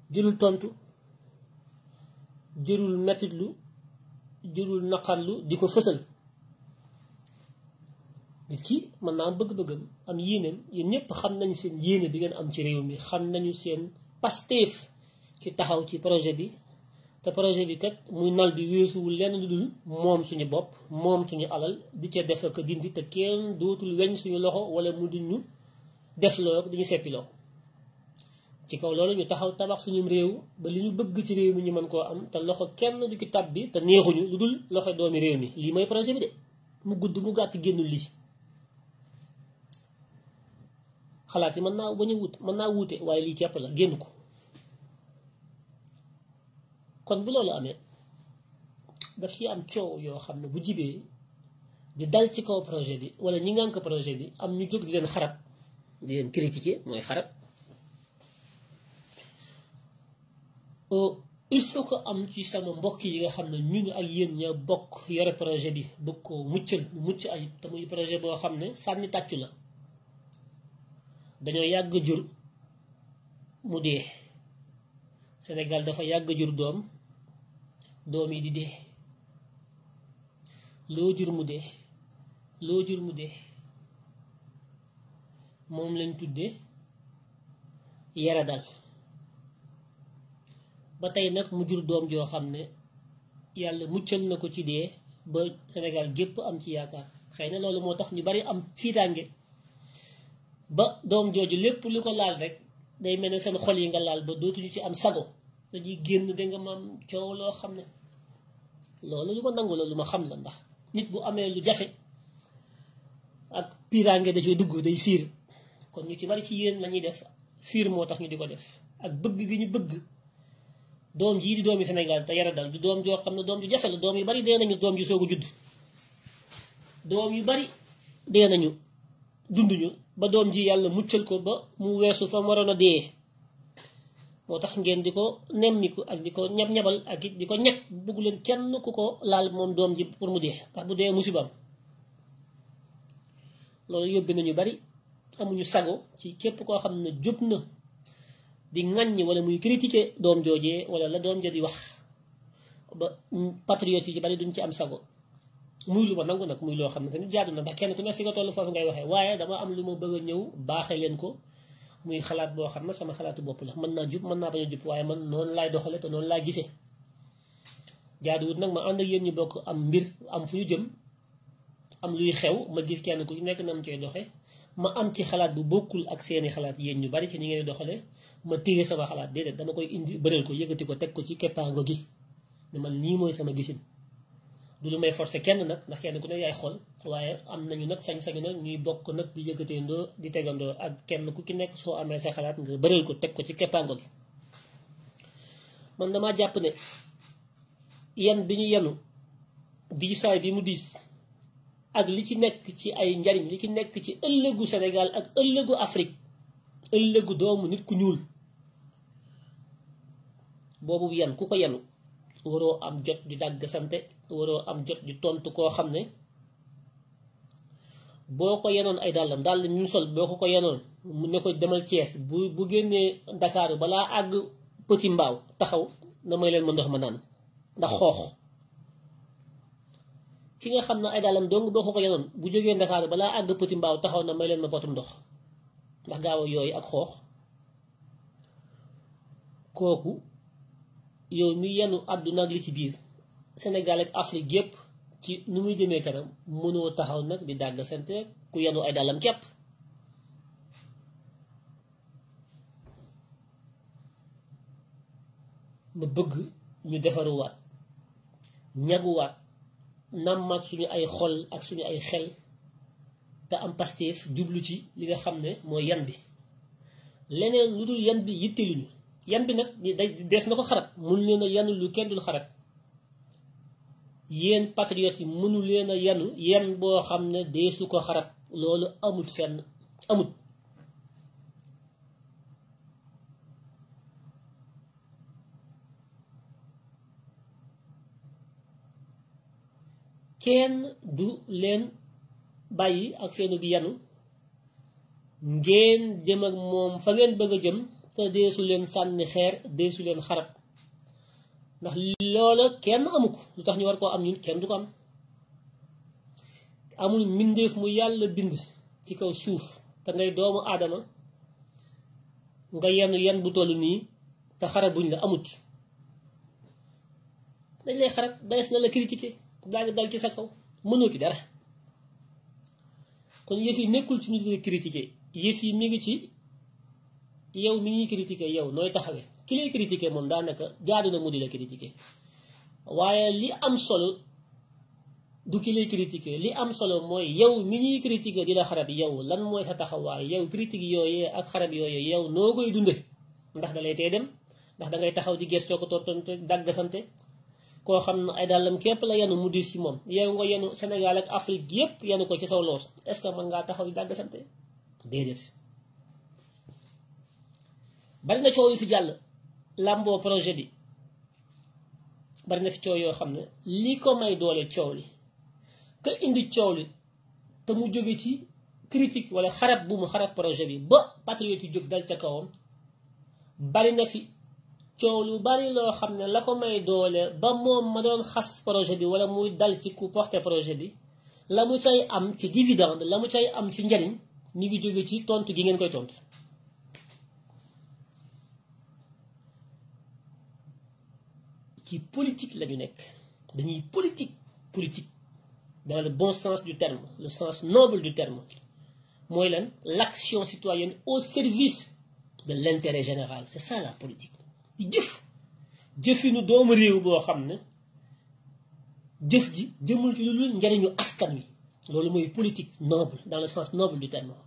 jërul tontu jërul mettitlu jërul naqarlu di ko fësal nit ki mën naa am bëgg-bëggam am yéeneem yéen ñëpp xam nañu seen yéene bi ngeen am ci réew mi xam nañu seen pasteef ci taxaw ci projet bi te projet bi kat muy nal bi weesuwul lenn lu dul moom suñu bopp moom suñu alal di ca def ak dindi te kenn dootul weñ suñu loxo wala mu di ñu def loo dañu seppi loo ci kaw loolu ñu taxaw tabax suñu réew ba li ñu bëgg ci réew mi ñu mën koo am te loxo kenn du ci tab bi te neexuñu lu dul loxo doomi réew mi lii mooy projet bi de mu gudd mu gàtt génnul lii xalaat yi mën naa bañ a wut mën naa wuute waaye lii képp la génn ko kon bu loolu amee daf ci am coow yoo xam ne bu jibee di dal ci kaw projet bi wala ñi ngànk projet bi am ñu jóg di leen xarab di leen critiquer mooy xarab il faut que am ci sama mbokk yi nga xam ne ñun ak yéen ña bokk yore projet bi bëgg ko muccal mu mucc ayib te muy projet boo xam ne sànni tàccu la dañoo yàgg jur mu dee Sénégal dafa yàgg jur doom doom yi di dee loo jur mu dee loo jur mu dee moom lañ tuddee yara dal ba tey nag mu jur doom joo xam ne yàlla muccal na ko ci dee ba Sénégal gépp am ci yaakaar xëy na loolu moo tax ñu bari am fiitaange ba doom jooju lépp lu ko laal rek day mel ne seen xol yi nga laal ba dootuñu ci am sago dañuy génn da nga maam coow loo xam ne loolu lu ma nangu la lu ma xam la ndax nit bu amee lu jafe ak piiraange da cee dugg day fiir kon ñu ci bari ci yéen lañuy def fiir moo tax ñu di ko def ak bëgg gi ñu bëgg doom jii di doomi Sénégal te yara dal du doom joo xam ne doom ju jafe la doom yu bari dee nañu doom ju soog a judd doom yu bari dee nañu dunduñu ba doom ji yàlla muccal ko ba mu weesu fa mu waroon a dee moo tax ngeen di ko nemmiku ak di ko ñab-ñabal ak it di ko ñeg bëggu leen kenn ku ko laal moom doom ji pour mu dee ndax bu dee musibam loolu yóbbi nañu bari amuñu sago ci képp koo xam ne jub na di ŋàññi wala muy critiquer doom joojee wala la doom ja di wax ba patriote yi ci bari duñ ci am sago muy lu ma nangu nag muy loo xam ne tamit jaadu na ndax kenn ku ne fi nga toll foofu ngay waxee waaye dama am lu ma bëgg a ñëw baaxee leen ko muy xalaat boo xam ne sama xalaatu bopp la mën naa jub mën naa bañ a jub waaye man noonu laay doxale te noonu laa gisee jaaduwut nag ma ànd ak yéen ñu bokk am mbir am fu ñu jëm am luy xew ma gis kenn ku ci nekk na mu cee doxe ma am ci xalaat bu bokkul ak seeni xalaat yéen ñu bari ci ni ngeen doxale ma téye sama xalaat déedéet dama koy indi bëral ko yëkkati ko teg ko ci keppaango gi ne man nii mooy sama gisin du lu may forcer kenn nag ndax kenn ku ne yaay xool waaye am nañu nag sañ-sañu nag ñuy bokk nag di yëkkateendoo di tegandoo ak kenn ku ki nekk soo amee sa xalaat nga bëral ko teg ko ci keppaango gi man damaa jàpp ne yan bi ñu yenu diisaay bi mu diis ak li ci nekk ci ay njariñ li ci nekk ci ëllëgu Sénégal ak ëllëgu Afrique ëllëgu doomu nit ku ñuul boobu yan ku ko yenu waroo am jot di dàgg sante waroo am jot di tontu koo xam ne boo ko yenoon ay dàllam dàll ñu sol boo ko ko yenoon mu ne ko demal Thiès bu bu génnee Dakar balaa àgg Petit Mbaaw taxaw na may leen ma ndox ma naan ndax xoox ki nga xam ne ay dàllam dong boo ko ko yenoon bu jógee Dakar balaa àgg Petit Mbaaw taxaw na may leen ma potum ndox ndax gaaw a yooyu ak xoox kooku yow mi yenu àdduna ak li ci biir Sénégal ak Afrique yépp ci nu muy jëmee kanam mënoo taxaw nag di dàgg sante ku yenu ay dàllam képp ma bëgg ñu defaruwaat ñaguwaat nàmmaat suñu ay xol ak suñu ay xel te am Pastef jublu ci li nga xam ne mooy yan bi leneen lu dul yan bi yitteluñu yan bi nag day dees na ko xarab mënu leen a yanu lu kenn dul xarab yéen patriotes yi mënu leen a yanu yan boo xam ne deesu ko xarab loolu amut fenn amut kenn du leen bàyyi ak seenu bi yanu ngeen jëm ak moom fa ngeen bëgg a jëm te deesu leen sànni xeer deesu leen xarab ndax loola kenn amu ko lu tax ñu war koo am ñun kenn du ko am amul mbindeef mu yàlla bind ci kaw suuf te ngay doomu aadama nga yenn yenn bu toll nii te xarab buñ la amut dañ lay xarab daes na la critiquer daal di dal ci sa kaw mënoo ki dara kon yëf yi nekkul ci ñu di la critiquer yëf yi mi ngi ci yow mi ñuy critiquer yow nooy taxawee ki lay critiquer moom daanaka jaadu na mu di la critiquer waaye li am solo du ki lay critiquer li am solo mooy yow mi ñuy critiquer di la xarab yow lan mooy sa taxawaay yow critique yooyee ak xarab yooyee yow noo koy dunde ndax da lay tee dem ndax dangay taxaw di gestoo ko tontonte daggasante koo xam ne ay dàllam képp la yenu mu diis ci moom yow nga yenu Sénégal ak Afrique yépp yenu ko ci saw loos est-ce que mën ngaa taxaw di daggasante déedéet bari na coow yu fi jàll làmboo projet bi bari na fi coow yoo xam ne li ko may doole coow li ka indi coow li te mu jóge ci critique wala xarab bu mu xarab projet bi ba patriote yu jóg dal ca kawam bari na fi coow lu bari loo xam ne la ko may doole ba moom ma doon xas projet bi wala muy dal ci ku porter projet bi la mu cay am ci dividende la mu cay am ci njariñ mi ngi jóge ci tontu gi ngeen koy tontu ci politique la ñu nekk dañuy politique politique dans le bon sens du terme le sens noble du terme mooy lan l'action citoyenne au service de l'intérêt général c'est ça la politique di jëf jëfinu doomu réew boo xam ne jëf ji jëmul ci lu dul njariñu askan wi loolu mooy politique noble dans le sens noble du terme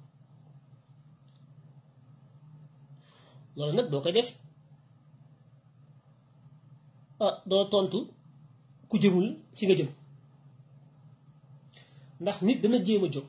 loolu nag boo koy def ah doo tontu ku jëmul fi nga jëm ndax nit dana jéem a jóg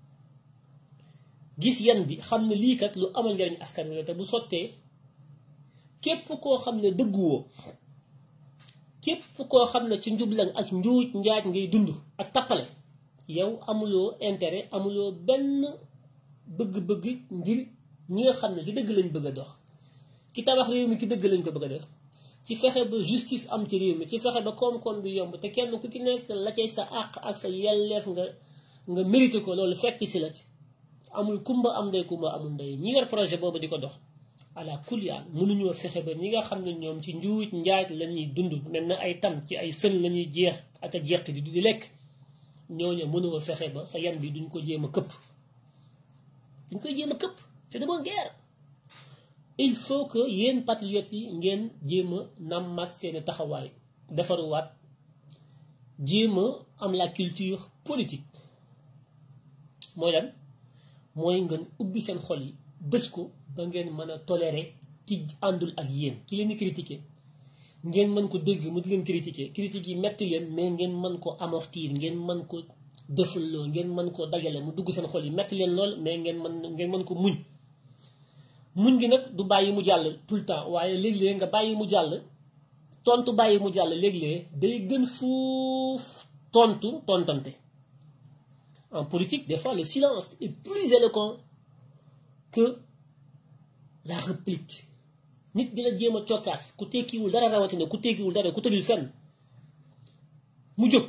gis yan bi xam ne lii kat lu amal njariñ askan wi la te bu sottee képp koo xam ne dëgguwoo képp koo xam ne ci njublan ak njuuj njaaj ngay dund ak tappale yow amuloo intérêt amuloo benn bëgg-bëgg ngir ñi nga xam ne ci dëgg lañ bëgg a dox ci tabax réew mi ci dëgg lañ ko bëgg a def ci fexe ba justice am ci réew mi ci fexe ba koom-koom bi yomb te kenn ku ci nekk la cay sa àq ak sa yelleef nga nga mérité ko loolu fekk si la ci amul kumba am ndey kumba amul ndey ñi yor projet boobu di ko dox ala kuliyaan mënuñoo fexe ba ñi nga xam ne ñoom ci njuuj njaaj la ñuy dund mel na ay tam ci ay sën la ñuy jeex ak a jeq di di lekk ñooñu mënoo fexe ba sa yan bi duñ ko jéem a këpp duñ koy jéem a këpp c'est de bonne guerre il faut que yéen patriotes yi ngeen jéem a nammaat seeni taxawaay defaruwaat jéem a am la culture politique mooy lan mooy ngeen ubbi seen xol yi bés ko ba ngeen mën a tolérer ki àndul ak yéen ki leen di critiquer ngeen mën ko dégg mu di leen critiquer critique yi metti leen mais ngeen mën ko amortir ngeen mën ko dëfalloo ngeen mën ko dajale mu dugg seen xol yi metti leen lool mais ngeen mën ngeen mën ko muñ muñ gi nag du bàyyi mu jàll tout le temps waaye léeg-léeg nga bàyyi mu jàll tontu bàyyi mu jàll léeg-léeg day gën fuuf tontu tontante en politique des fois le silence est plus éloquent que la réplique nit di la jéem a cokkaas ku tekkiwul dara rawatina ku tekkiwul dara ku tëddul fenn mu jóg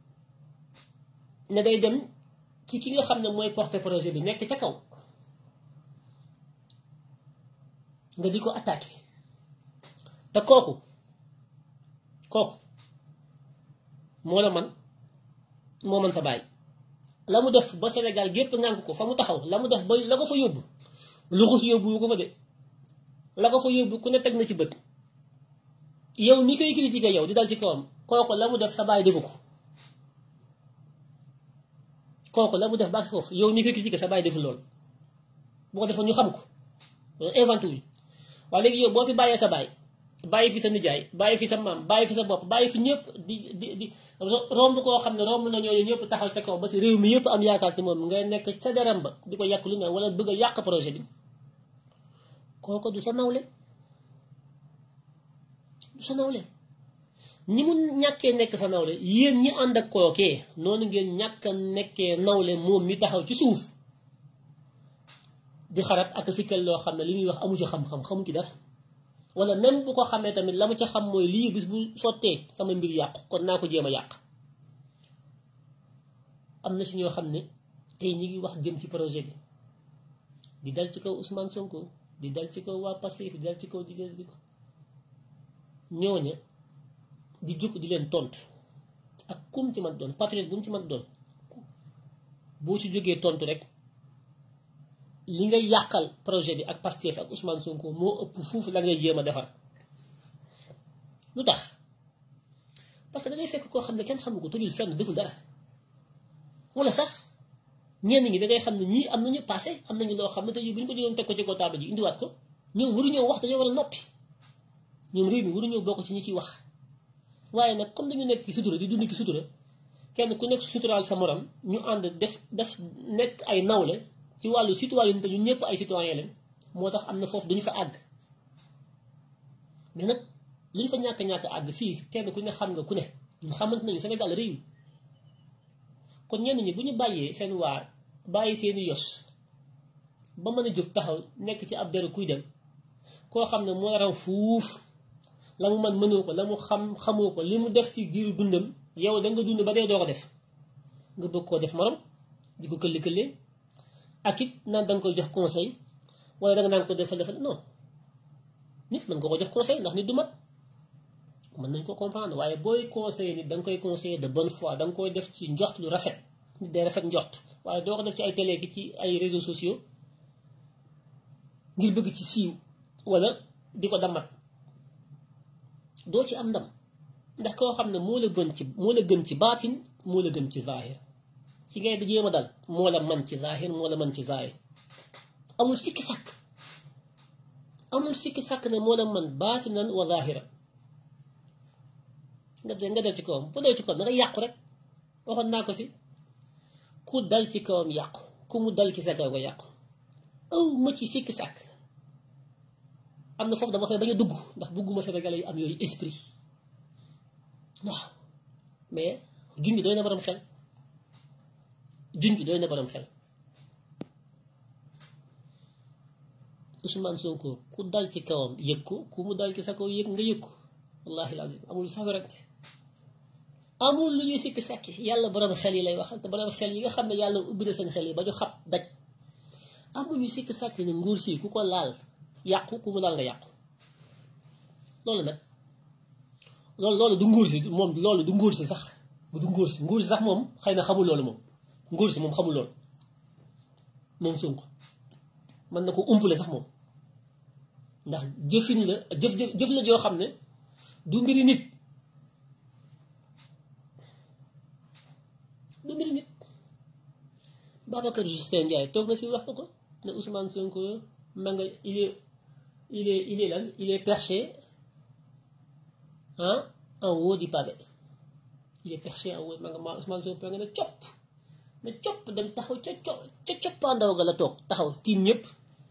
ne day dem ci ki nga xam ne mooy porter projet bi nekk ca kaw nga di ko attaqué te kooku kooku moo la man moo man sa bàyyi la mu def ba Sénégal gépp ngànk ko fa mu taxaw la mu def ba la ko fa yóbbu luxus yóbbu ko fa de la ko fa yóbbu ku ne teg na ci bët yow mi koy critiqué yow di dal ci kawam kooku la mu def sa bàyyi defu ko kooku la mu def ba foofu yow mi koy critiqué sa bàyyi defu lool boo ko defoon ñu xam ko loolu inventé wuñ waaye léegi yow boo fi bàyyee sa baay bàyyi fi sa nijaay bàyyi fi sa maam bàyyi fi sa bopp bàyyi fi ñëpp di di di romb koo xam ne romb na ñooñu ñëpp taxaw ca kaw ba si réew mi yëpp am yaakaar ci moom ngay nekk ca deram ba di ko yàq lu ne wala bëgg a yàq projet bi kooku du sa nawle du sa nawle ñi mu ñàkkee nekk sa nawle yéen ñi ànd ak kookee noonu ngeen ñàkk a nekkee nawle moom mi taxaw ci suuf di xarab ak sikkal loo xam ne li muy wax amu ci xam-xam xamu ci dara wala même bu ko xamee tamit la mu ca xam mooy lii bis bu sottee sama mbir yàqu kon naa ko jéem a yàq am na si ñoo xam ne tey ñi ngi wax jëm ci projet bi di dal ci kaw Ousmane Sonko di dal ci kaw waa Pastef di dal ci kaw di dal ci kaw ñooña di jóg di leen tontu ak kum ci man doon patriote bu mu ci man doon boo ci jógee tontu rek li ngay yàqal projet bi ak Pastef ak Ousmane Sonko moo ëpp fuuf la ngay jéem a defar lu tax parce que da ngay fekk koo xam ne kenn xamu ko tojul fenn deful dara wala sax ñenn ñi da ngay xam ne ñii am nañu passé am nañu loo xam ne tey bu ñu ko jëloon teg ko ci kaw taabal ji indiwaat ko ñoom waruñoo wax dañoo war a noppi ñoom réew mi waruñoo bokk ci ñi ciy wax waaye nag comme dañu nekk ci sutura di dund ci sutura kenn ku nekk suturaal sa morom ñu ànd def def nekk ay nawle ci wàllu citoyenneté ñun ñëpp ay citoyen leen moo tax am na foofu duñu fa àgg mais nag lu ñu fa ñàkk-ñàkk àgg fii kenn ku ne xam nga ku ne ñu xamante nañu Sénégal réew kon ñenn ñi bu ñu bàyyee seen waa bàyyi seeni yos ba mën a jóg taxaw nekk ci ab deru kuy dem koo xam ne moo raw fuuf la mu man mënoo ko la mu xam xamoo ko li mu def ci giiru dundam yow da nga dund ba dee doo ko def nga bëgg koo def morom di ko këlli këllee ak it naan da nga koy jox conseil wala da nga naan ko defal defal non nit mën nga ko jox conseil ndax nit du mat mën nañ ko comprendre waaye booy conseiller nit da nga koy conseiller de bonne foi da nga koy def ci njort lu rafet nit day rafet njort waaye doo ko def ci ay télé ki ci ay réseaux sociaux ngir bëgg ci siiw wala di ko damat doo ci am ndam ndax koo xam ne moo la gën ci moo la gën ci baatin moo la gën ci zaahir ci ngay di jéem a dal moo la man ci zaahir moo la man ci zaahir amul sikki sàkk amul sikki sàkk ne moo la man baatinan wa zaahira nga de nga dal ci kawam bu dal ci kawam da nga yàqu rek waxoon naa ko fi ku dal ci kawam yàqu ku mu dal ci sa kaw nga yàqu aw ma ci sikki sàkk am na foofu dama koy bañ a dugg ndax bugguma Sénégalais yi am yooyu esprit waaw mais junj doy na borom xel junj doy na borom xel Ousmane Sonko ku dal ci kawam yëg ko ku mu dal ci sa kaw yëg nga yëg ko wallahi lazim amul sax werante amul lu ñuy sikki sàkki yàlla borom xel yi lay waxal te borom xel yi nga xam ne yàlla ubbi na seen xel yi ba ñu xab daj amuñu sikki sàkki ne nguur si ku ko laal yàqu ku mu laal nga yàqu loolu nag loolu loolu du nguur si moom loolu du nguur si sax du nguur si nguur si sax moom xëy na xamul loolu moom nguur si moom xamul loolu moom Sonko mën na ko umpale sax moom ndax jëfin la jëf jëf la joo xam ne du mbiri nit du mbiri nit Babacar Justin Ndiaye toog na fi wax ko ko ne Ousmane Sonko ma nga il est il est il est lan il est perché ah en haut du pavé il est perché en haut ma nga ma Ousmane Sonko nga ne copp ne copp dem taxaw ca co ca coppaandaw ga la toog taxaw tiim ñëpp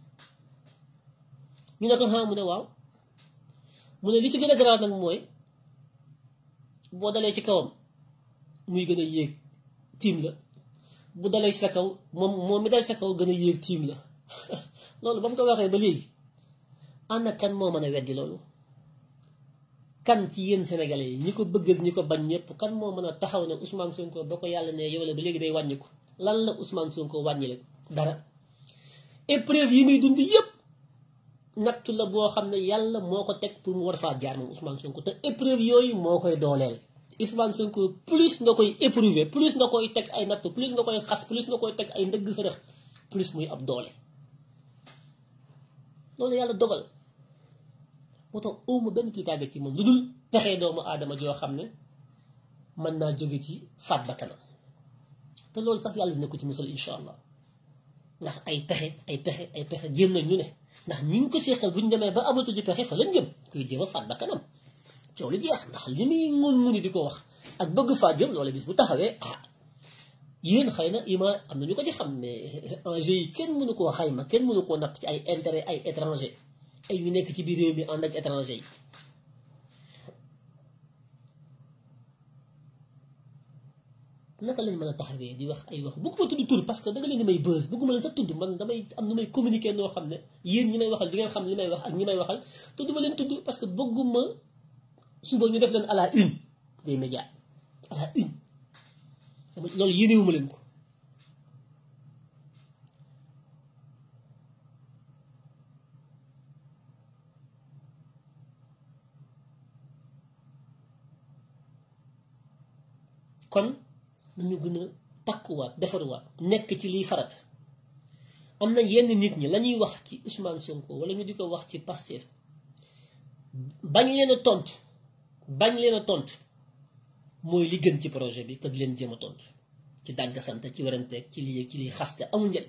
ñu ne ko ah mu ne waaw mu ne li ci gën a garaaw nag mooy boo dalee ci kawam muy gën a yéeg tiim la bu dalee ci sa kaw moom moom mi dal sa kaw gën a yéeg tiim la loolu ba mu ko waxee ba léegi ana kan moo mën a weddi loolu kan ci yéen sénégalais yi ñi ko bëgg ñi ko bañ ñëpp kan moo mën a taxaw ne Ousmane Sonko ba ko yàlla ne yow la ba léegi day wàññi ko lan la Ousmane Sonko wàññi la dara épreuve yi muy dund yépp nattu la boo xam ne yàlla moo ko teg pour mu war faa jaar moom Ousmane Sonko te épreuve yooyu moo koy dooleel Ousmane Sonko plus nga koy éprouver plus nga koy teg ay nattu plus nga koy xas plus nga koy teg ay ndëgg fërëx plus muy ab doole loolu yàlla dogal moo tax awma benn tiitaange ci moom lu dul pexe doomu aadama joo xam ne mën naa jóge ci faat ba kanam te loolu sax yàlla dina ko ci musal insha allah ndax ay pexe ay pexe ay pexe jéem nañ ñu ne ndax ñi ngi ko seexal bu ñu demee ba amatuñu pexe fa lañ jëm kuy jéem a faat ba kanam coow li jeex ndax li muy ngun nguni di ko wax ak bëgg faat jëm loolu bis bu taxawee ah yéen xëy na ima am na ñu ko ci xam ne enjeu yi kenn mënu koo xayma kenn mënu koo natt ci ay intérêt ay étranger ay ñu nekk ci biir réew mi ànd ak étranger yi naka lañ mën a taxawee di wax ay wax bëgguma tudd tur parce que da nga leen di may buzz bëgguma leen sax tudd man damay am nu may communiquer noo xam ne yéen ñi may waxal di ngeen xam li may wax ak ñi may waxal te duma leen tudd parce que bëgguma suba ñu def leen à la une des médias à la une loolu yéenewuma leen ko kon nañu gën a takkuwaat defaruwaat nekk ci liy farat am na yenn nit ñi la ñuy wax ci Ousmane Sonko wala ñu di ko wax ci Pastef bañ leen a tontu bañ leen a tontu mooy li gën ci projet bi que di leen jéem a tontu ci dàggasante ci weranteeg ci lii ci liy xaste amul njëriñ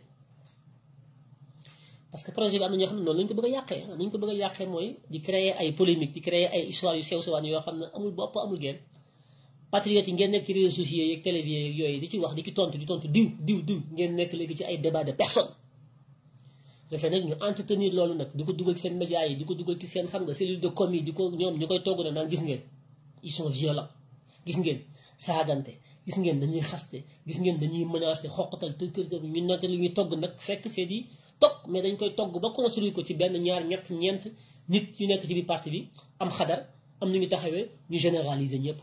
parce que projet bi am na ñoo xam ne noonu lañu ko bëgg a yàqee nañu ko bëgg a yàqee mooy di créer ay polémique di créer ay histoire yu sew sewaan yoo xam ne amul bopp amul genn patriotes yi ngeen nekk ci réseaux sociaux yeeg télévision yeeg yooyu di ci wax di ci tontu di tontu diw diw diw ngeen nekk léegi ci ay débat de personne dafay nag ñu entretenir loolu nag di ko dugal ci seen médias yi di ko dugal ci seen xam nga cellule de com yi di ko ñoom ñu koy togg na naan gis ngeen ils sont violents gis ngeen saagante gis ngeen dañuy xaste gis ngeen dañuy menacer xoqatal te kër ñu nekk li ñuy togg nag fekk c'est di togg mais dañ koy togg ba construire ko ci benn ñaar ñett ñeent nit yu nekk ci biir parti bi am xadar am nu ñu taxawee ñu généraliser ñëpp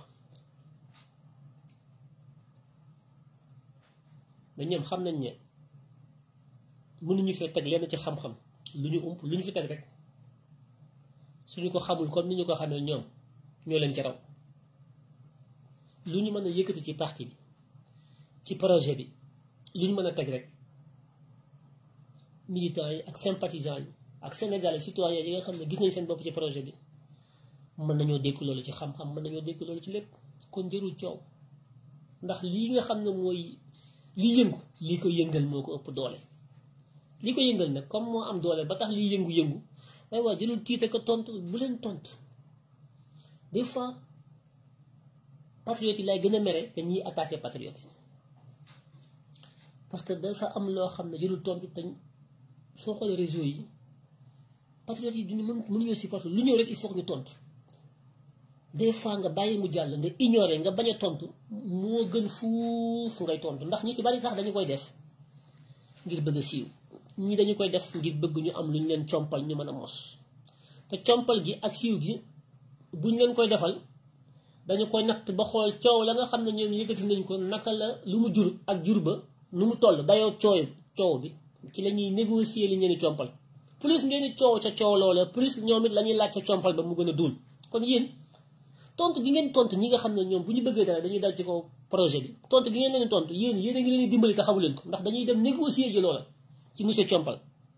mais ñoom xam nañ ne mënuñu fee teg lenn ci xam-xam lu ñu ump lu ñu fi teg rek suñu ko xamul comme ni ñu ko xamee ñoom ñoo leen ci raw lu ñu mën a yëkkati ci parti bi ci projet bi lu ñu mën a teg rek militants yi ak sympathisants yi ak sénégalais citoyens yi nga xam ne gis nañ seen bopp ci projet bi mën nañoo dékku loolu ci xam-xam mën nañoo dékku loolu ci lépp kon jërul coow ndax lii nga xam ne mooy lii yëngu lii ko yëngal moo ko ëpp doole lii ko yëngal nag comme moo am doole ba tax lii yëngu-yëngu waaye waa jëlul tiite ko tontu bu leen tontu des fois patriotes yi lay gën a mere te ñiy attaqué patriotes yi parce que dafa am loo xam ne jëlul tontu te soo xoolee réseau yi patriotes yi duñu mën mënuñoo supporter lu ñëw rek il faut que ñu tontu des fois nga bàyyi mu jàll nga ignorer nga bañ a tontu moo gën fuuf ngay tontu ndax ñi ci bari sax dañu koy def ngir bëgg a siiw ñi dañu koy def ngir bëgg ñu am lu ñu leen compal ñu mën a mos te compal gi ak siiw gi buñ leen koy defal dañu koy natt ba xool coow la nga xam ne ñoom yëkkati nañ ko naka la lu mu jur ak jur ba nu mu toll dayoo coow coow bi ci la ñuy négocier li ngeen di compal plus ngeen di coow ca coow loola plus ñoom it la ñuy laaj sa compal ba mu gën a duun kon yéen tontu gi ngeen tontu ñi nga xam ne ñoom bu ñu bëggee dara dañuy dal ci kaw projet bi tontu gi ngeen leen tontu yéen yéen a ngi leen di dimbali te xamu leen ko ndax dañuy dem négocier ji loola ci monsieur Compal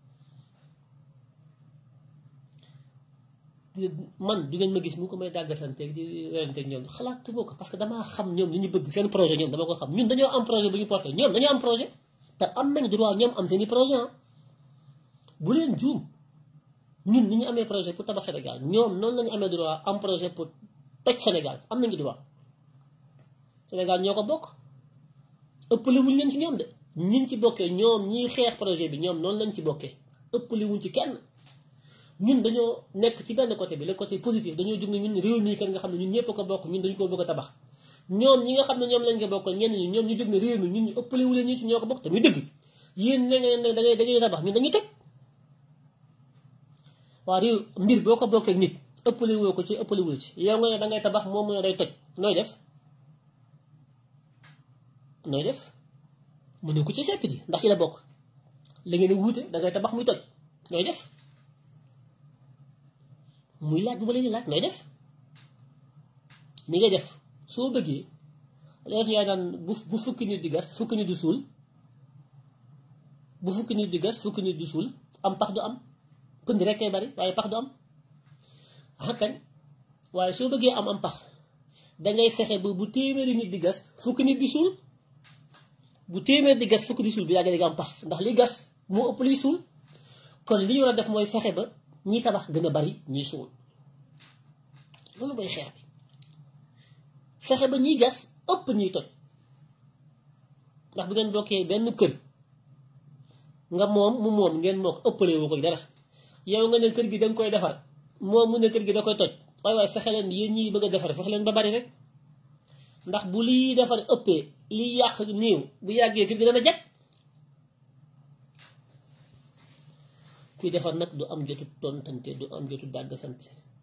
man du ngeen ma gis mu ko may dàggasanteeg di weranteeg ñoom xalaatuma ko parce que damaa xam ñoom li ñu bëgg seen projet ñoom dama ko xam ñun dañoo am projet bu ñu porté ñoom dañoo am projet te am nañ droit ñoom am seeni projet ah bu leen juum ñun ni ñu amee projet pour tabax Sénégal ñoom noonu lañu amee droit am projet pour toj Sénégal am nañu droit Sénégal ñoo ko bokk ëppale wuñ leen ci ñoom de ñiñ ci bokkee ñoom ñiy xeex projet bi ñoom noonu lañ ci bokkee ëppale wuñ ci kenn ñun dañoo nekk ci benn côté bi le côté positif dañoo jóg ne ñun réew mii kan nga xam ne ñun ñëpp ko bokk ñun dañu ko bëgg a tabax ñoom ñi nga xam ne ñoom lañ ko bokkal ñenn ñi ñoom ñu jóg ne réew mi ñun ñu ëppale wu leen ñu ci ñoo ko bokk te muy dëgg yéen ne ngeen ne da ngay da ngay tabax ñun dañuy teg waa réew mbir boo ko bokkee nit ëppale woo ko ci ëppale woo ci yow nga ne da ngay tabax moom mu ne day toj nooy def nooy def mu ne ko ci sepp di ndax ci la bokk la ngeen a wuute da ngay tabax muy toj nooy def muy laaj bu ma leen di laaj nooy def ni ngay def soo bëggee def yaa naan bu bu fukki nit di gas fukki nit di suul bu fukki nit di gas fukki nit di suul am pax du am pënd rek kay bari waaye pax du am ah kañ waaye soo bëggee am am pax dangay fexe ba bu téeméeri nit di gas fukki nit di suul bu téeméer di gas fukki di suul bi yàgg di am pax ndax li gas moo ëpp liy suul kon li ñu war a def mooy fexe ba ñiy tabax gën a bari ñiy suul loolu mooy xeex bi fexe ba ñiy gas ëpp ñiy toj ndax bu ngeen bokkee benn kër nga moom mu moom ngeen moo ko ëppalee woo ko dara yow nga ne kër gi danga koy defar moom mu ne kër gi da koy toj waaye waaye fexe leen yéen ñi bëgg a defar fexe leen ba bari rek ndax bu liy defar ëppee li yàq néew bu yàggee kër gi dana jag kuy defar nag du am jotu tontante du am jotu dàgg sant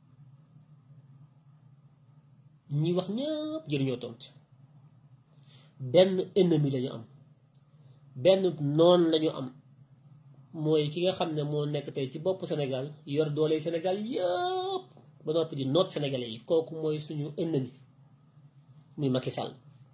ñi wax ñëpp jëriñoo tont benn ennemi lañu am benn noon lañu am mooy ki nga xam ne moo nekk tey ci bopp Sénégal yor doole Sénégal yëpp ba noppi di noot sénégalais yi kooku mooy suñu ennemi muy Macky Sall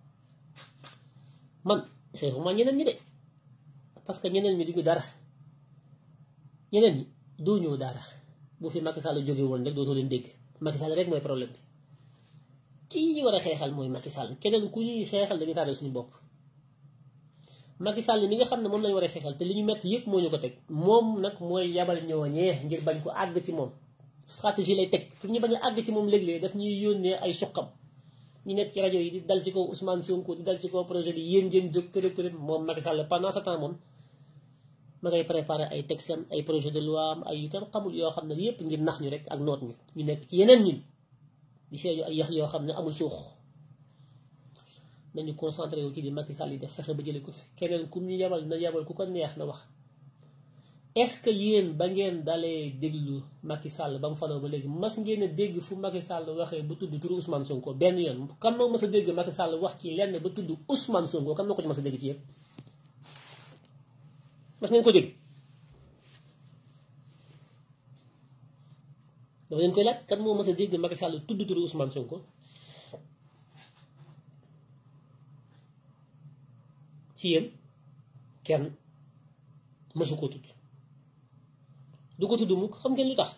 man xeexuma ñeneen ñi de parce que ñeneen ñi duñu dara ñeneen ñi doo ñëw dara bu fi Macky Sall jóge woon rek dootoo leen dégg Macky Sall rek mooy problème bi kii ñu war a xeexal mooy Macky Sall keneen ku ñuy xeexal dañuy tardé suñu bopp Macky Sall mi nga xam ne moom lañu war a xeexal te li ñu metti yëpp moo ñu ko teg moom nag mooy yabal ñooñee ngir bañ ko àgg ci moom stratégie lay teg pour ñu bañ a àgg ci moom léeg-léeg daf ñuy yónnee ay suqam ñu nekk ci rajo yi di dal ci kaw Ousmane Sonko di dal ci kaw projet bi yéen ngeen jóg kërëb kërëb moom Macky Sall pendant ce temps moom ma ngay préparé ay texam ay projet de loi am ay yu kenn xamul yoo xam ne yépp ngir nax ñu rek ak noot ñu ñu nekk ci yeneen ñin di seeñu ay yax yoo xam ne amul suux nañu concentré wu ci di Macky Sall yi def fexe ba jële ko fi keneen ku ñu yabal na yabal ku ko neex na wax est-ce que yéen ba ngeen dalee déglu Macky Sall ba mu faloo ba léegi mas ngeen a dégg fu Macky Sall waxee ba tudd turu Ousmane Sonko benn yoon kam moo mas a dégg Macky Sall wax ci lenn ba tudd Ousmane Sonko kam moo ko ci mas a dégg ci yéen mas ngeen ko dégg dama leen koy laaj kan moo mas a dégg Macky Sall tudd turu Ousmane Sonko ci yéen kenn mësu ko tudd du ko tudd mukk xam ngeen lu tax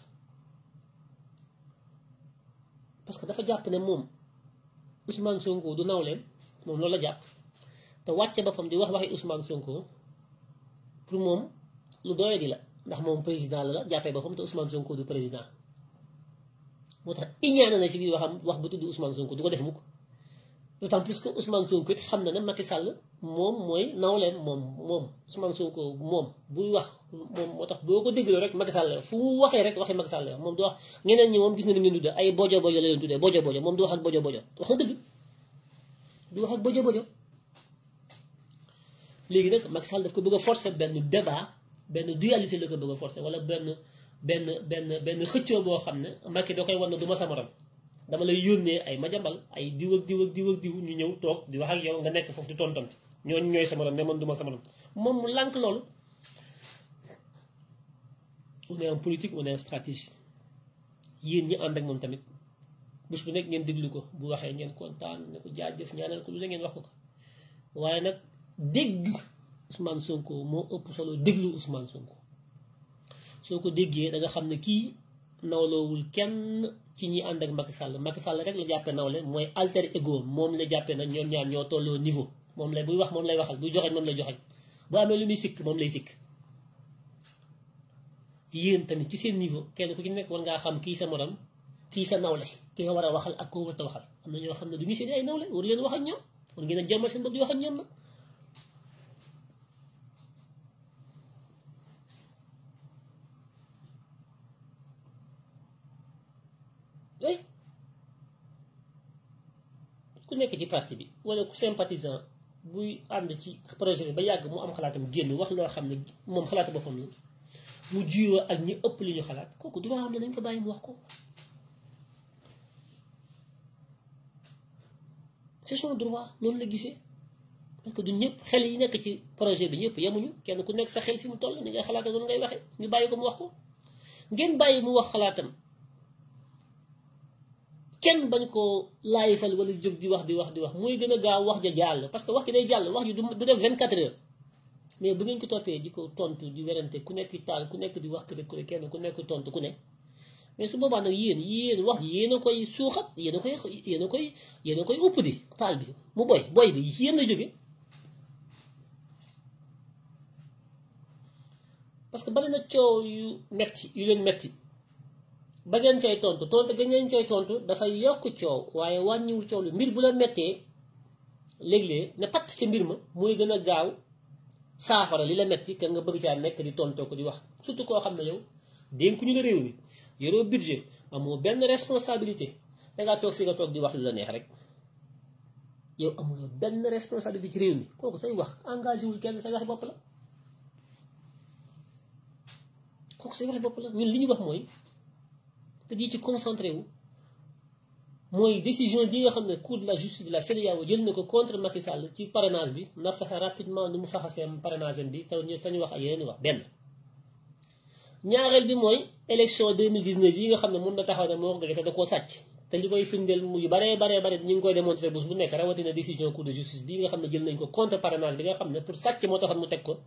parce que dafa jàpp ne moom Ousmane Sonko du nawleen moom loolu la jàpp te wàcce boppam di wax waxi Ousmane Sonko pour moom lu doye di la ndax moom président la la jàppee boppam te Ousmane Sonko du président moo tax iñaane na ci biir waxam wax bu tudd Ousmane Sonko du ko def mukk d'autant plus que Ousmane Sonko it xam na ne Macky Sall moom mooy nawleen moom moom Ousmane Sonko moom buy wax moom moo tax boo ko dégloo rek Macky Sall fu mu waxee rek waxee Macky Sall moom du wax ñeneen ñi moom gis na ni mu leen tuddee ay bojo bojo la leen tuddee bojo bojo moom du wax ak bojo bojo wax na dëgg du wax ak bojo bojo léegi nag Macky Sall daf ko bëgg a forcer benn débat benn dualité la ko bëgg a forcer wala benn benn benn benn xëccoo boo xam ne Macky da koy wan ne du ma sa morom dama lay yónnee ay majambal ay diw ak diw ak diw ak diw ñu ñëw toog di wax ak yow nga nekk foofu di tontonte ñooñu ñooy sa morom mais man du ma sa morom moom mu lànk loolu on est en politique on est en stratégie yéen ñi ànd ak moom tamit bés bu nekk ngeen déglu ko bu waxee ngeen kontaan ne ko jaajëf ñaanal ko lu la ngeen wax ko ko waaye nag dégg Ousmane Sonko moo ëpp solo déglu Ousmane Sonko soo ko déggee da nga xam ne kii nawloowul kenn ci ñi ànd ak Macky Sall Macky Sall rek la jàppee nawle mooy alter ego moom la jàppee nag ñoom ñaar ñoo tolloo niveau moom lay buy wax moom lay waxal buy joxeñ moom lay joxeñ bu amee lu muy sikk moom lay sikk yéen tamit ci seen niveau kenn ku ci nekk war ngaa xam kii sa morom kii sa nawle ki nga war a waxal ak koo war a waxal am na ñoo xam ne du ñu seen ay nawle war leen wax ak ñoom war ngeen a jommal seen bopp di wax ak ñoom nag oui ku nekk ci parti bi wala ku sympathisant buy ànd ci projet bi ba yàgg mu am xalaatam génn wax loo xam ne moom xalaatu boppam la mu juyoo ak ñi ëpp li ñu xalaat kooku du loo xam ne nañ ko bàyyi mu wax ko c'est son droit noonu la gisee parce que du ñëpp xel yi nekk ci projet bi ñëpp yemuñu kenn ku nekk sa xel fi mu toll ni ngay xalaata noonu ngay waxee ñu bàyyi ko mu wax ko ngeen bàyyi mu wax xalaatam kenn bañ koo laayifal wala jóg di wax di wax di wax muy gën a gaaw wax ja jàll parce que wax ji day jàll wax ji du du def 24 heures mais bu ngeen ko toppee di ko tontu di werante ku nekk taal ku nekk di wax kër ku ne kenn ku nekk tontu ku ne mais su boobaa nag yéen yéen wax ji yéen a koy suuxat yéen a koy yéen a koy yéen a koy upp di taal bi mu boy boy bi yéen la jóge parce que bari na coow yu metti yu leen metti ba ngeen cay tontu tontu ga ngeen cay tontu dafay yokk coow waaye wàññiwul coow lu mbir bu la mettee léeg-léeg ne patt ca mbir ma mooy gën a gaaw saafara li la metti ka nga bëgg caa nekk di tontoo ko di wax surtout koo xam ne yow dénkuñu la réew mi yoroo budget amoo benn responsabilité dangaa toog fi nga toog di wax lu la neex rek yow amuloo benn responsabilité ci réew mi kooku say wax engagé wul kenn say waxi bopp la kooku say waxi bopp la ñun li ñu wax mooy te di ci concentré wu mooy décision bi nga xam ne cour de la justice de la CEDEAO jël na ko contre Macky Sall ci parrainage bi na fexe rapidement nu mu faxasee parrainage bi te ñu te ñu wax ak yeneen wax benn. ñaareel bi mooy élection 2019 yi nga xam ne moom la taxaw ne moo ko gagné te da koo sàcc te li koy firndeel mu yu baree baree bare ñu ngi koy démontrer bés bu nekk rawatina décision cour de justice bi nga xam ne jël nañ ko contre parrainage bi nga xam ne pour sàcc moo taxoon mu teg ko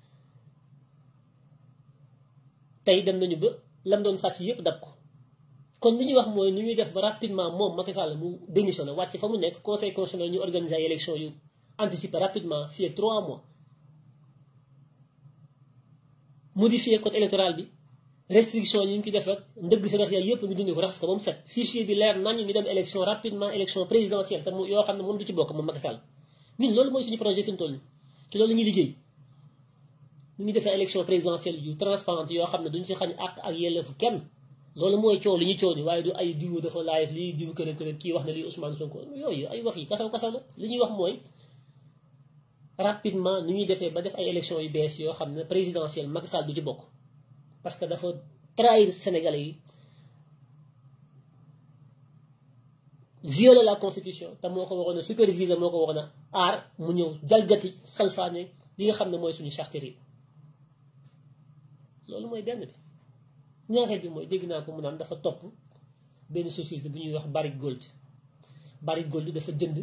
tey dem nañu ba lam doon sàcc yépp dab ko. kon li ñuy wax mooy ni ñuy def ba rapidement moom Macky Sall mu démissionné wàcc fa mu nekk conseil constitutionnel ñu organiser ay élection yu anticiper rapidement fii ak 3 mois modifier code électoral bi restriction yi ñu ki def rek ndëgg si rax yàlla yëpp ñu dindi ko raxas ko ba mu set fichier bi leer nañ ñu dem élection rapidement élection présidentielle te mu yoo xam ne moom du ci bokk moom Macky Sall ñun loolu mooy suñu projet fi mu toll nii ci loolu la ñuy liggéey ñu ngi defee élection présidentielle yu transparente yoo xam ne duñ ci xañ àq ak yelleefu kenn loolu mooy coow li ñuy coow ni waaye du ay diw dafa live lii diw kërëb kërëb kii wax na lii Ousmane Sonko yooyu ay wax yi kasaw kasaw la li ñuy wax mooy rapidement nu ñuy defee ba def ay élections yu bees yoo xam ne présidentielle Macky Sall du ci bokk parce que dafa trahir Sénégalais yi violer la constitution te moo ko waroon a superviser moo ko waroon a aar mu ñëw jalgati salfaane li nga xam ne mooy suñu charte yi loolu mooy benn bi ñaareel bi mooy dégg naa ko mu naan dafa topp benn société bu ñuy wax Barrick Gold Barrick Gold dafa jënd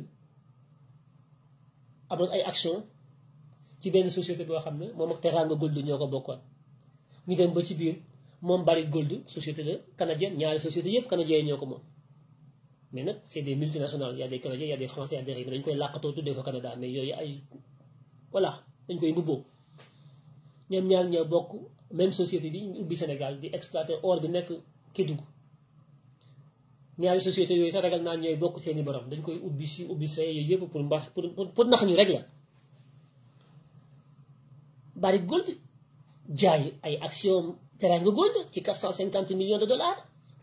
amoon ay action ci benn société boo xam ne moom ak Teranga Gold ñoo ko bokkoon ñu dem ba ci biir moom Barrick Gold société la canadienne ñaari société yëpp canadiens ñoo ko moom mais nag c'est des multinationales y a des canadiens y a des français y a des ricains dañ koy làqatoo tuddee ko Canada mais yooyu ay voilà dañ koy mbubboo ñoom ñaar ñoo bokk même société bi ñu ubbi Sénégal di exploiter or bi nekk Kédougou ñaari société yooyu sax ragal naa ñooy bokk seeni borom dañ koy ubbi si ubbi fee yooyu yëpp pour mbax pour pour nax ñu rek la Barrick Gold jaay ay action Teranga Gold ci 450 millions de dollars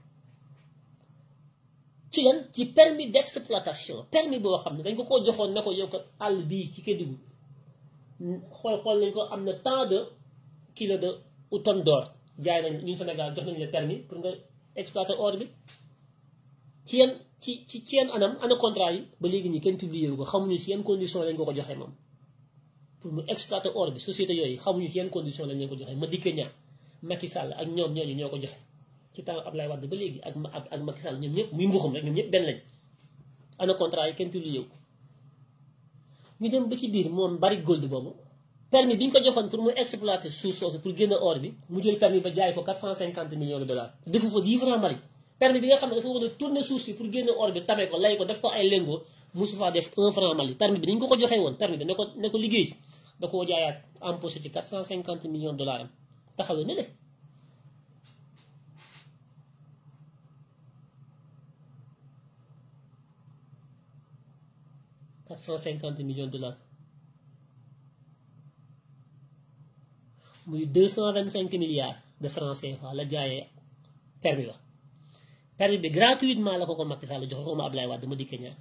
ci lan ci permis d'exploitation permis boo xam ne dañ ko koo joxoon ne ko yow ko àll bii ci Kédougou xool xool nañ ko am na tant de kilo de ou tonne d'or jaay nañ ñun Sénégal jox nañ la permis pour nga exploiter or bi ci yan ci ci ci yan anam ana contrat yi ba léegi nii kenn publié wu ko xamuñu ci yan condition lañ ko ko joxee moom pour mu exploiter or bi société yooyu xamuñu ci yan condition lañ leen ko joxee ma dikke ñaa Macky Sall ak ñoom ñooñu ñoo ko joxe ci temps Ablaye Wade ba léegi ak ak Macky Sall ñoom ñëpp muy mbuxum rek ñoom ñëpp benn lañ ana contrat yi kenn publié wu ko ñu dem ba ci biir moom Barrick Gold boobu permis bi ñu ko joxoon pour mu exploiter suuf soosu pour génne or bi mu jël permis ba jaay ko 450 millions de dollars defu fa 10 francs Mali permis bi nga xam ne dafa war a tourner suuf si pour génne or bi tame ko lay ko def ko ay lengo mosu faa def 1 franc Mali permis bi ni ñu ko ko joxee woon permis bi ne ko ne ko liggéey ci da koo jaayaat empoché ci 450 millions de dollars am taxawee ne le quatre cent cinquante millions de dollars muy deux cent vingt cinq milliards de francs CFA la jaayee permis ba permis bi gratuitement la ko ko Macky Sall joxe ko ma Ablaye Wade ma dikke ñaar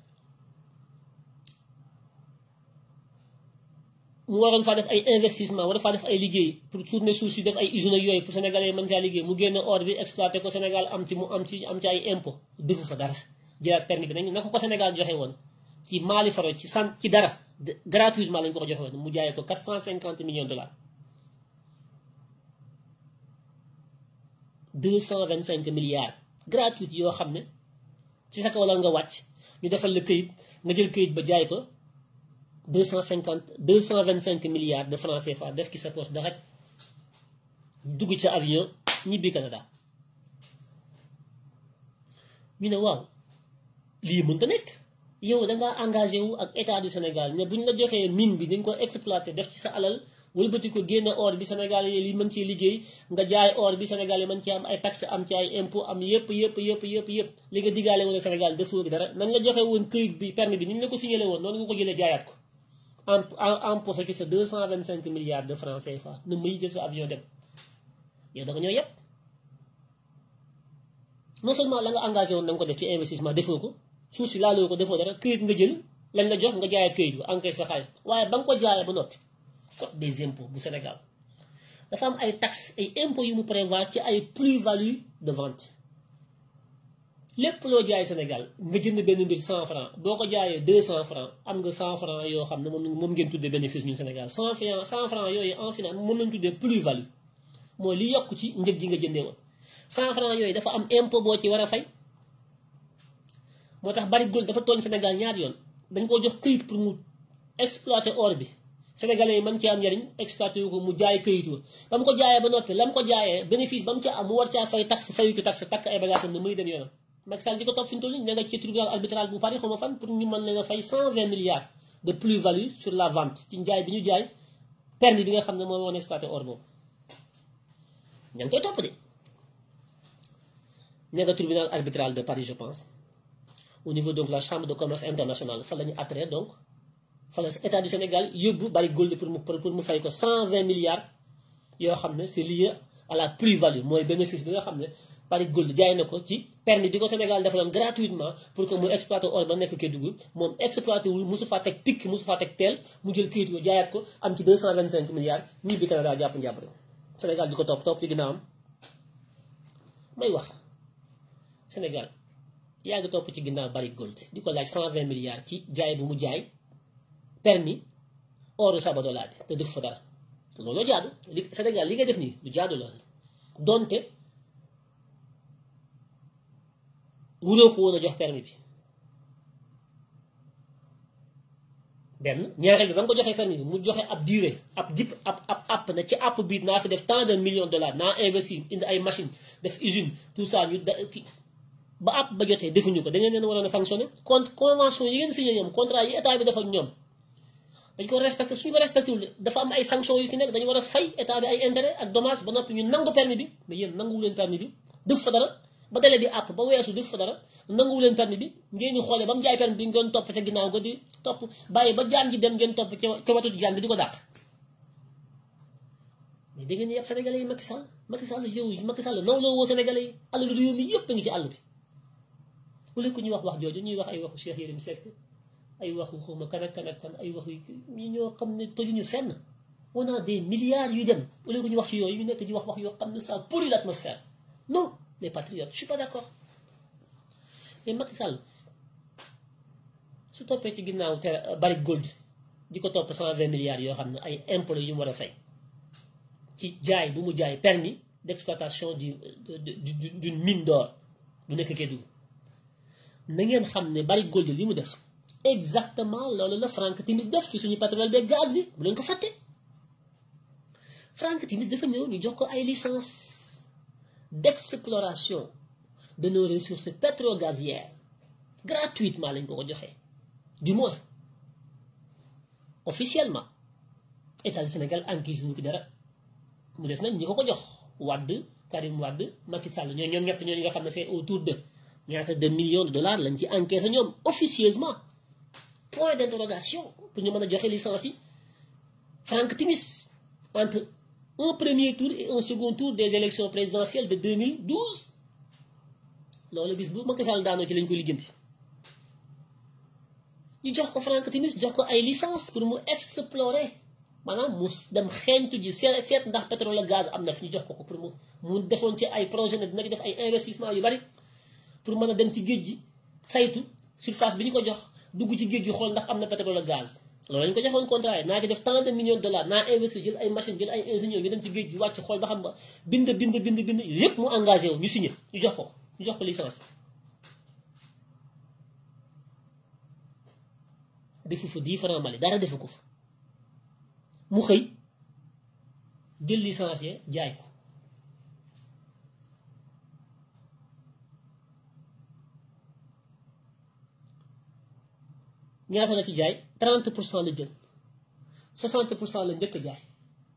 mu waroon faa def ay investissement war faa def ay liggéey pour tourner suuf si def ay usines ak yooyu pour sénégalais mën caa liggéey mu génne or bi exploité ko Sénégal am ci mu am ci am ci ay impôt defu fa dara jëlaat permis bi nañ na ko ko Sénégal joxe woon ci Mali faro ci sant ci dara gratuitement lañ ko ko joxe woon mu jaayee ko 450 millions de dollars 225 milliards gratuit yoo xam ne ci sa kaw la nga wàcc ñu defal la këyit nga jël këyit ba jaay ko 250 225 milliards de francs CFA def ki sa poche da rek dugg ca avion ñibbi Canada ñu ne waaw lii mënta nekk yow dangaa engagé wu ak état du Sénégal ne bu ñu la joxee mine bi dañ ko exploité def ci sa alal wëlbati ko génne or bi Sénégal yi li mën cee liggéey nga jaay or bi Sénégal yi mën ci am ay taxes am ci ay impôt am yëpp yëpp yëpp yëpp yëpp li nga diggaale woon Sénégal defoo dara nañ la joxe woon këyit bi permis bi ni ñu la ko signalé woon noonu nga ko jëlee jaayaat ko en en empoché ci sa 225 milliards de francs CFA na may jël sa avion dem yow da nga ñoo yëpp non seulement la nga engagé woon na nga ko def ci investissement defoo ko suuf si laaloo ko defoo dara këyit nga jël lañ la jox nga jaayee këyit bi encaisse sa xaalis waaye ba nga ko jaayee ba noppi code des impôts bu Sénégal dafa am ay taxes ay impôts yu mu prévoir ci ay plus-value de vente lépp loo jaay Sénégal nga jënd benn mbir 100 francs boo ko jaayee 200 francs am nga 100 francs yoo xam ne moom moom ngeen tuddee bénéfice ñun Sénégal 100 francs 100 francs yooyu en finance moom lañ tuddee plus-value mooy li yokk ci njëg ji nga jëndee woon 100 francs yooyu dafa am impôt boo ci war a fay moo tax bari gold dafa tooñ Sénégal ñaari yoon dañ koo jox këyit pour mu exploiter or bi sénégalais yi mën ci am njariñ exploité wu ko mu jaay këyit wa ba mu ko jaayee ba noppi la mu ko jaayee bénéfice ba mu ca am mu war caa fay taxe fayu ci taxe takk ay bagages am ne muy dem yoonam Macky Sall di ko topp fi ñu toll nii ne nga ci tribunal arbitral bu Paris xaw ma fan pour ñu mën leen a fay 120 milliards de plus-value sur la vente ci njaay bi ñu jaay permis bi nga xam ne moo woon exploité or boobu ña ngi koy topp de ne nga tribunal arbitral de Paris je pense au niveau donc la chambre de commerce internationale fa la ñu attiré donc fa la état du Sénégal yóbbu bari gold pour mu pour mu fay ko 120 milliards yoo xam ne c'est lié à la plus-value mooy bénéfice bi nga xam ne bari gold jaay na ko ci permis bi ko Sénégal defaloon gratuitement pour que mu exploité or ba nekk Kédougou moom exploité wul mosu faa teg picc mosu faa teg peel mu jël këyit yoo jaayaat ko am ci 225 milliards ñii bi Canada jàpp njàpp Sénégal di ko topp topp ci ginnaawam may wax Sénégal yaa ngi topp ci ginnaaw bari gold di ko laaj 120 milliards ci jaay bu mu jaay permis oru Sabodala bi te def fa dara loolu jaadu li Sénégal li ngay def nii lu jaadu la donte wuroo ko woon a jox permis bi benn ñaareel bi ba nga ko joxee permis bi mu joxe ab durée ab dip ab ab app na ci app bii naa fi def tant de millions de dollars naa investir indi ay machine def usine tout ça ñu da ba app ba jotee defuñu ko da ngeen leen waroon a sanctionné contre convention yi ngeen signé ñoom contrat yi état bi def ak ñoom dañ ko respecté suñu ko respecté wul dafa am ay sanctions yu ci nekk dañu war a fay état bi ay intérêt ak dommage ba noppi ñu nangu permis bi mais yéen nanguwu leen permis bi def fa dara ba délai bi àpp ba weesu def fa dara nanguwu leen permis bi ngeen di xoolee ba mu jaay permis bi ngeen topp ca ginnaaw nga di topp bàyyi ba jaan ji dem ngeen topp ca ca watu jaan bi di ko dàq mais da ngeen yëpp sénégalais yi Macky Sall Macky Sall yow yi Macky Sall naw loo woo sénégalais yi àll lu réew mi yëpp a ngi ci àll bi wala ko ñuy wax wax jooju ñuy wax ay waxu Cheikh Yérim Seck ay waxu xawma kan ak kan ak kan ay waxu ñu ñoo xam ne tojuñu fenn on a des milliards yu dem wala ko ñu wax ci yooyu ñu nekk di wax wax yoo xam ne ça pourrit l'atmosphère non les patriotes je suis pas d'accord mais Macky Sall su toppee ci ginnaaw te bari gold di ko topp 120 milliards yoo xam ne ay impôts yu mu war a fay ci jaay bu mu jaay permis d'exploitation du d'une mine d'or bu nekk Kédougou na ngeen xam ne bari gold li mu def exactement loolu la Frank Timis def ci suñu pétrole beeg gaz bi bu leen ko fàtte Frank Timis dafa ñëw ñu jox ko ay licence d'exploration de nos ressources pétro-gazières gratuitement lañ ko ko joxee du moins officiellement état du Sénégal enquise wu ki dara mu des nag ñi ko ko jox Wade Karim Wade Macky Sall ñoo ñoom ñett ñooñu nga xam ne c'est autour de ñaata de millions de dollars lañ ci encaissé ñoom officieusement point d'interrogation pour ñu mën a joxe licence yi Frank Timis entre un premier tour et un second tour des élections présidentielles de 2012 loolu bis bu Macky Sall daanoo ci lañ ko lijjanti ñu jox ko Frank Timis jox ko ay licence pour mu explorer maanaam mu dem xeeñtu ji seet seet ndax pétrole gaz am na fi ñu jox ko ko pour mu mu defoon ci ay projet ne dina ci def ay investissement yu bari pour mën a dem ci géej gi saytu surface bi ñu ko jox dugg ci géej gi xool ndax am na pétrole gaz loolu lañu ko joxoon contrat yi naa ci def tant de millions de dollars naa investir jël ay machine jël ay ingénieurs ñu dem ci géej gi wàcc xool ba xam ba bind bind bind bind yépp mu engagé wu ñu signé ñu jox ko ñu jox ko licence defu fa 10 francs Mali dara defu ko fa mu xëy jël licencié jaay ko ñaata la ci jaay 30 pour cent la jël 60 pour cent la njëkk a jaay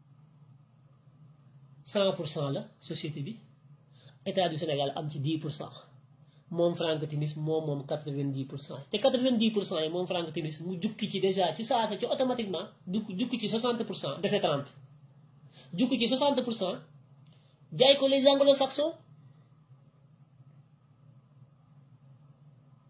100 pour cent la société bi état du Sénégal am ci 10 pour cent moom Frank Timis moom moom 90 pour cent te 90 pour cent yi moom Frank Timis mu jukki ci déjà ci saasa ci automatiquement du jukki ci 60 pour cent dese 30 jukki ci 60 pour cent jaay ko les anglo-saxons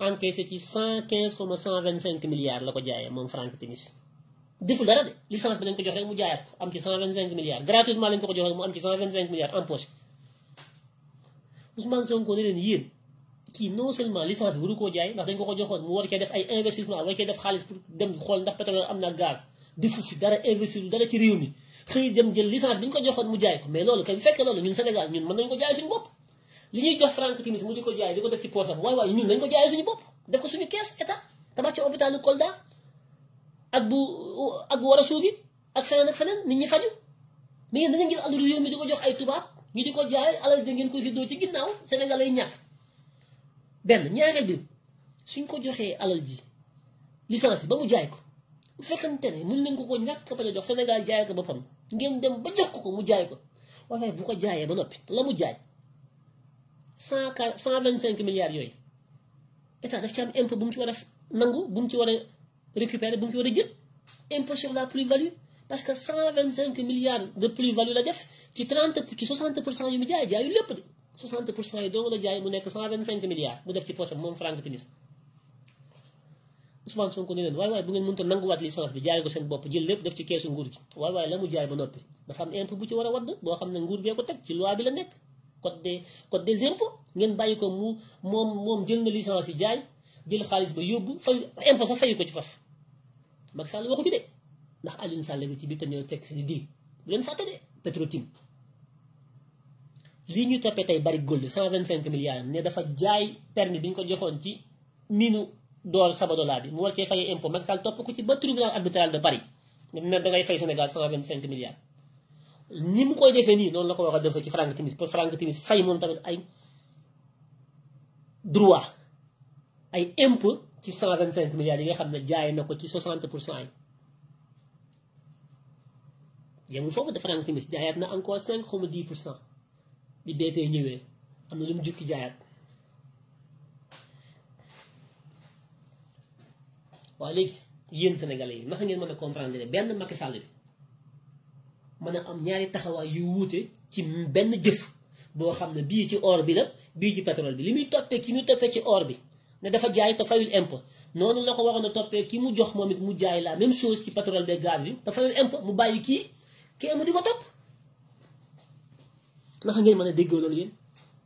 encaissé ci cent quinze comme cent vingt cinq milliards la ko jaayee moom Frank Timis deful dara de licence bi lañ ko jox rek mu jaayaat ko am ci cent vingt cinq milliards gratuitement lañ ko ko jox rek mu am ci cent vingt cinq milliards en poche Ousmane Sonko ne leen yéen kii non seulement licence bi waru koo jaay ndax dañ ko ko joxoon mu war cee def ay investissement war cee def xaalis pour dem xool ndax pétrole am na gaz defu fi dara investir dara ci réew mi xëy dem jël licence bi ñu ko joxoon mu jaay ko mais loolu kay bu fekkee loolu ñun Sénégal ñun mën nañu ko jaay suñu bopp li ñuy jox Frank Timis mu di ko jaay di ko def ci poosam waaye waaye ñun dañ ko jaayee suñu bopp def ko suñu kees état tabax ci hôpitalu Kolda ak bu ak bu war a suugi ak feneen ak feneen nit ñi faju mais yéen dañu jël alalu réew mi di ko jox ay tubaab ñu di ko jaay alal ja ngeen ko séddoo ci ginnaaw Sénégal lay ñàkk benn ñaareel bi suñ ko joxee alal ji licence bi ba mu jaay ko bu fekkante ne mun nañ ko ko ñàkk ba jox Sénégal jaay ko boppam ngeen dem ba jox ko ko mu jaay ko waaye bu ko jaayee ba noppi la mu jaay cent quarante cent vingt cinq milliards yooyu état daf ci am impôt bu mu ci war a nangu bu mu ci war a récupérer bu mu ci war a jël impôt sur la plus-value parce que cent vingt cinq milliards de plus-value la def ci trente ci soixante pour cent yu mu jaay jaayu lépp de soixante pour cent yi doo la jaay mu nekk cent vingt cinq milliards mu def ci poosam moom Frank Timis Ousmane Sonko ne leen waaye waaye bu ngeen mënta nanguwaat licence bi jaay ko seen bopp jël lépp def ci keesu nguur gi waaye waaye la mu jaay ba noppi dafa am impôt bu ci war a wadd boo xam ne nguur gee ko teg ci loi bi la nekk code des code des impôts ngeen bàyyi ko mu moom moom jël na licence yi jaay jël xaalis ba yóbbu fay impôt sax fayu ko ci faf Macky Sall waxu ci de ndax Alioune Sall bi ci biir tamit teg si di bu leen fàtte de Petro-Tim lii ñu toppee tey bari gold 125 milliards ne dafa jaay permis bi ñu ko joxoon ci minu door Sabadola bi mu war cee fayee impôt Macky Sall topp ko ci ba tribunal arbitral de Paris ne da ngay fay Sénégal 125 milliards. ni mu koy defee nii noonu la ko war a defee ci Frank Timis pour Frank Timis fay moom tamit ay droit ay impôt ci 125 milliards yi nga xam ne jaay na ko ci 60 pour cent yi. yemul foofu de Frank Timis jaayaat na encore 5 xaw ma 10 pour cent. bi BP ñëwee am na lu mu jukki jaayaat waaye léegi yéen sénégalais yi naka ngeen mën a comprendre ne benn Macky Sall bi mën a am ñaari taxawaay yu wuute ci benn jëf boo xam ne bii ci or bi la bii ci pétrole bi li muy toppee ki muy toppee ci or bi ne dafa jaay te fayul impôt noonu la ko waroon a toppee ki mu jox moom it mu jaay la même chose ci pétrole bi gaz bi te fayul impôt mu bàyyi kii kii mu di ko topp naka ngeen mën a déggoo loolu yéen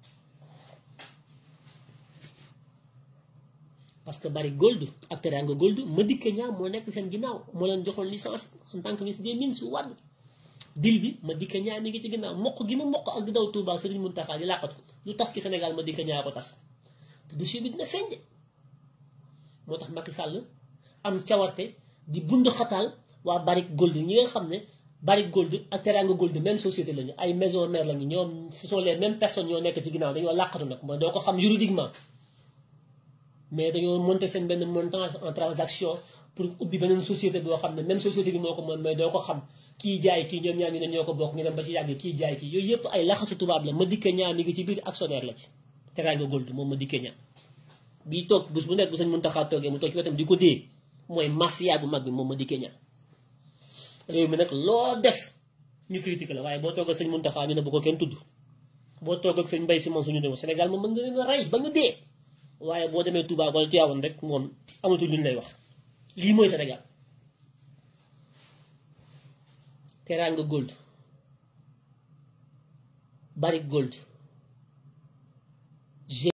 parce que bari gold ak Teranga gold Madické Niang moo nekk seen ginnaaw moo leen joxoon licence en tant que ministre des mines su wàdd dil bi Madické Niang mi ngi ci ginnaaw mokk gi mu mokk ak di daw Touba Serigne Mountakha di làqatu lu tax ci Sénégal Madické Niang ko tas te dossier bi dina feeñ de moo tax Macky Sall am cawarte di bund xataal waa bari gold ñi nga xam ne Barrick Gold ak Teranga Gold même société lañu ay maison mère lañu ñoom ce sont les mêmes personnes ñoo nekk ci ginnaaw dañoo làqatu nag mooy doo ko xam juridiquement mais dañoo monter seen benn montant en transaction pour ubbi beneen société boo xam ne même société bi moo ko moom mais doo ko xam kii jaay kii ñoom ñaar ñu ne ñoo ko bokk ñu dem ba ci yàgg kii jaay kii yooyu yëpp ay laxasu tubaab la Madické Niang mi ngi ci biir actionnaire la ci Teranga Gold moom Madické Niang bii toog bés bu nekk bu sañ Mountakha toogee mu toog ci wetam di ko dee mooy mafia bu mag bi moom Madické Niang réew mi nag loo def ñu critique la waaye boo toog ak sëñ Mountakha ñu ne bu ko kenn tudd boo toog ak sëñ Mbaye Sy Mansour ñu ne Sénégal moom mën nga leen a rey ba nga dee waaye boo demee Touba wala Tivaouane rek moom amatul lu ñu lay wax lii mooy Sénégal Teranga Gold Barrick Gold